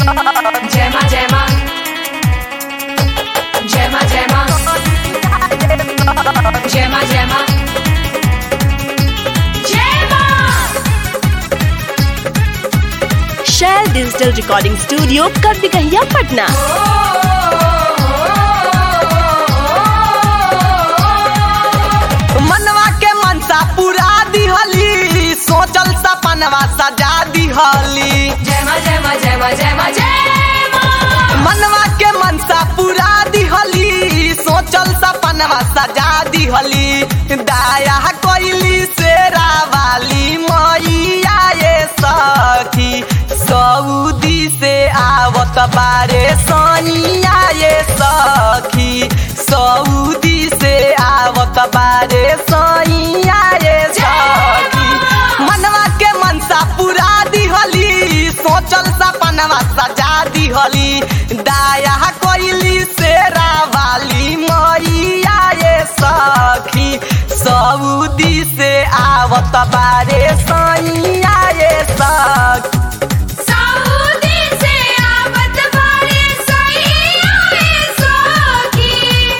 जय माँ जय माँ जय माँ जय माँ जय माँ जय माँ जय माँ Shail digital recording studio Karbigahiya Patna मनवा के मनसा पूरा दिहली सोचल सपनवा सजा दिहली जय माँ जय माँ जय माँ जय माँ जय माँ मनवा के मनसा पूरा दिहली सोचल सपनवा सजा दिहली दाया कोइली शेरा वाली मैया ये सखी सऊदी से आवत बारे सैया ये सखी सऊदी से आवत बारे सैया ये सखी मनवा के मनसा पूरा दिहली सोचल सपनवा सजा दिहली दाया कोइली शेरा वाली मैया ये सखी सऊदी से आवत बारे सैया ये सखी सऊदी से आवत बारे सैया ये सखी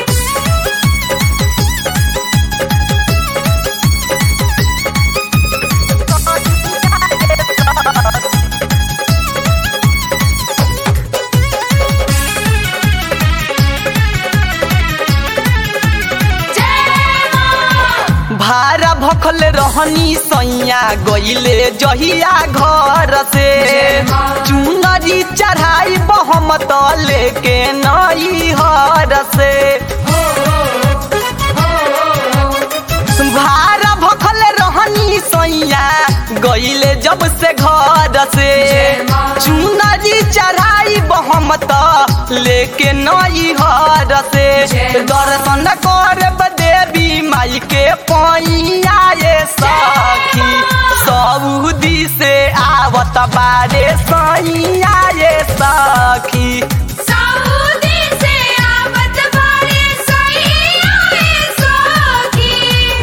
जय माँ भारा भखल रहनी सैया गईले जहिया घर से चुनरी चढ़ाई बहमत लेके नई हर से भारा भखल रहनी सैया गईले जब से घर से चुनरी चढ़ाई बहमत लेके नई हर से दर्शन करब देवी माई के पैया ये सखी सऊदी से आवत बारे सैया ये सखी सऊदी से आवत बारे सैया ये सखी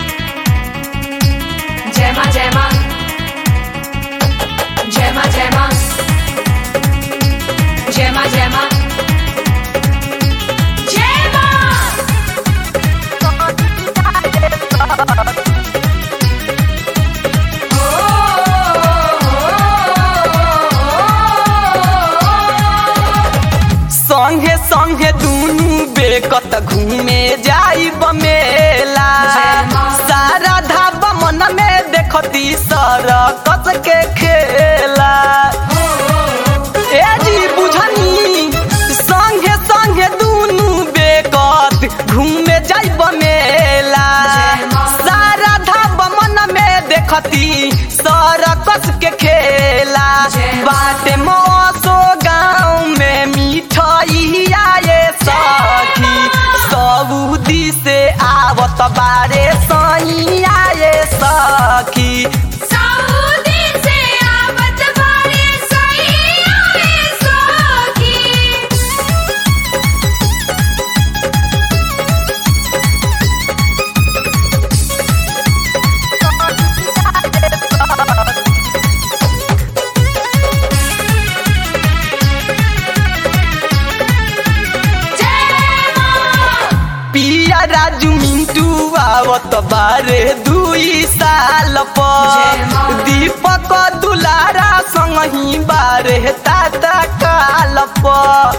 जय माँ जय माँ जय माँ जय माँ जय माँ जय माँ जय माँ संगे संगे दुनू बेकत घूमे जाई बमेला जय माँ। सारा धाबा मन में देखती सरकस के खेला ए जी बुझनी संगे संगे दुनू बेकत घूमे जाई बमेला जय माँ। सारा धाबा मन में देखती सरकस के खेला जय माँ। बाटे मौसो गाँव में मिठाइया ये सखी सऊदी से आवत बारे सैया ये सखी सऊदी से आवत बारे सैया ये सखी जय माँ पिया राजू मिंटू आवत बारे दुई साल जय पर माँ। दीपक दुलारा संगही बारे ताता काल पर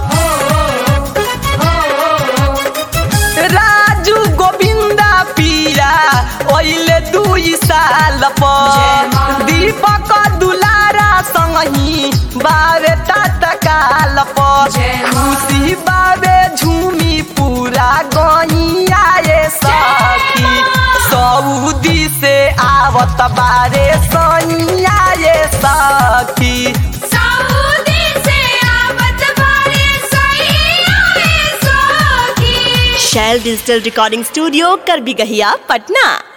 राजू गोविंदा पिया ओइले दुई साल जय पर माँ। दीपक दुलारा संगही बारे ताता काल पर जय माँ। खुशी बाबे झूमी पूरा गैया ये सखी सऊदी से आवत बारे सैया ये सखी सऊदी से आवत बारे सैया ये सखी Shail digital recording studio Karbigahiya Patna